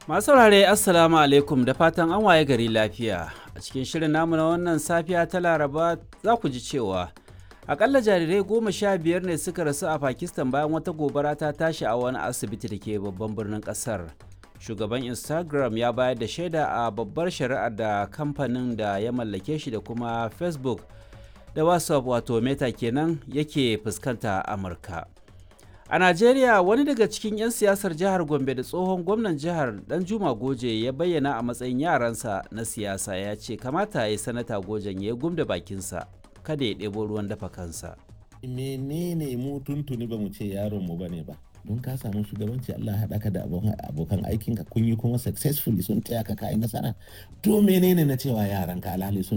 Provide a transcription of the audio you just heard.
Masu saurare Assalamu alaikum da fatan an waye gari lafiya. A cikin shirin namu na wannan safiya ta Laraba za ku ji cewa akalla jarirai goma sha biyar ne suka rasu a Pakistan bayan wata gobara ta tashi a wani asibiti da ke babban birnin kasar. Shugaban Instagram ya bayar da shaida a babbar shari'ar da kamfanin da ya mallake shi da kuma Facebook da WhatsApp wato Meta kenan yake fuskanta a Amurka. A Najeriya wani daga cikin 'yan siyasar jihar Gombe da tsohon gwamnan jihar Danjuma Goje ya bayyana a matsayin yaransa na siyasa ya ce kamata ya yi sanata Gojen ya gumda bakinsa kada ya ɗebo ruwan dafa kansa. menene mu tuntuni ba mu ce yaron mu bane ba don ka samu shugabanci Allah haɗa ka da abokan aikin ka kun yi kuma successfully sun taya ka kai nasara to menene na cewa yaran ka alhali sun